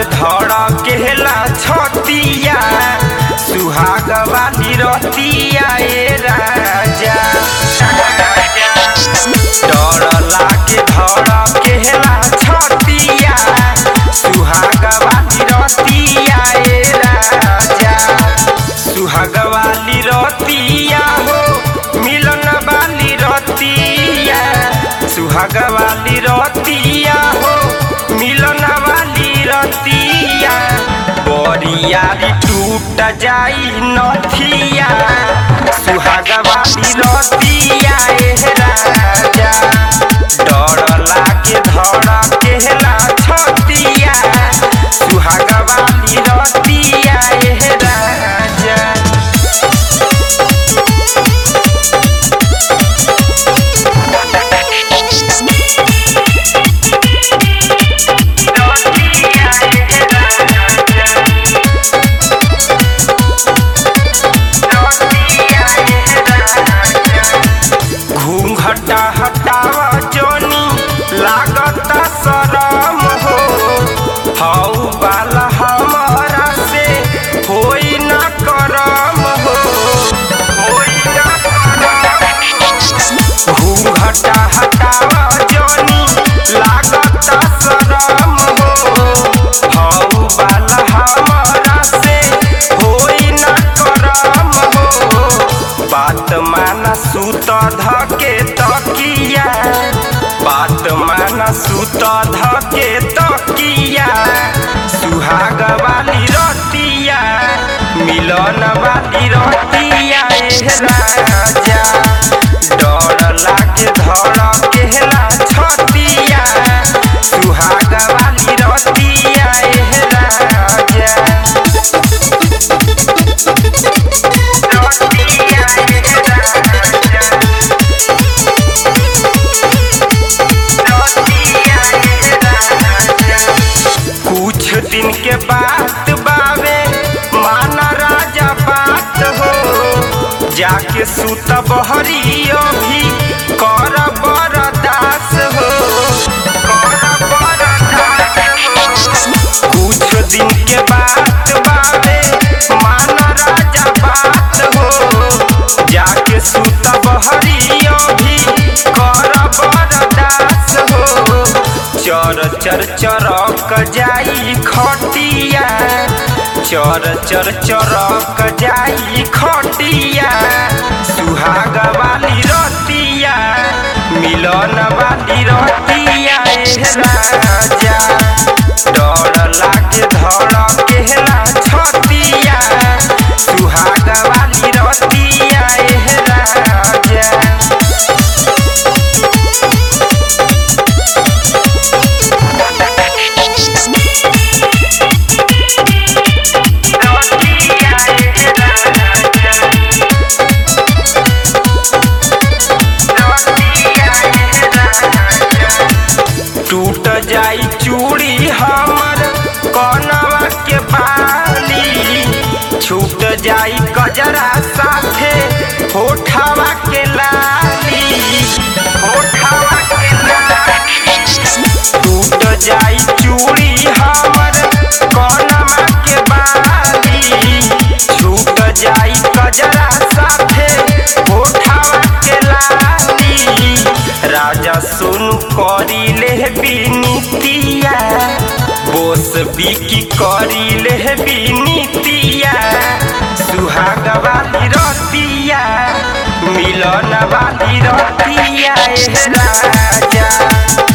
धड़केला छतिया सुहाग वाली रतिया ए राजा डर लागे धड़केला छतिया सुहाग वाली रतिया ए राजा सुहाग वाली रतिया हो मिलन वाली रतिया सुहाग वाली रतिया हो मिलन वाली रतिया बरियारी टूट जाई नथिया सुहाग वाली रतिया ए राजा डर लागे धड़केला छतिया सुहाग वाली रतिया ए राजा घूंघटा हटावा जोनी लागता शरम हो हऊ बाला हमारा से होई ना करम हो होई ना करम घूंघटा हटावा जोनी लागता शरम हो हऊ बाला हमारा से होई ना करम हो बात माना सूत धके तकिया बात माना सूत धके तकिया सुहाग वाली रतिया मिलन वाली रतिया ए राजा डर लागे धड़केला छतिया सुहाग वाली रतिया ए राजा कुछ दिन के बात बावे माना राजा बात हो जाके सुत बहरियो भी कर बरदास हो कर बरदास हो कुछ दिन के बात बावे माना राजा बात हो जाके सुत बहरियो भी कर बरदास हो चर चर चरक जाई खटिया चर चर चरक जाई खटिया सुहाग वाली रतिया मिलन वाली रतिया ए राजा डर लागे धड़केला छतिया सुहाग वाली रतिया ए राजा टूट जाई चूड़ी हमर कनवा के बाली छूट जाई कजरा साथे होठवा के लाली होठवा के लाली टूट जाई चूड़ी हमर कनवा के बाली छूट जाई कजरा साथे होठवा के लाली राजा सुन करी ले बिनीतिया बोस बिकी करी ले बिनीतिया सुहाग वाली रतिया मिलन वाली रतिया ए राजा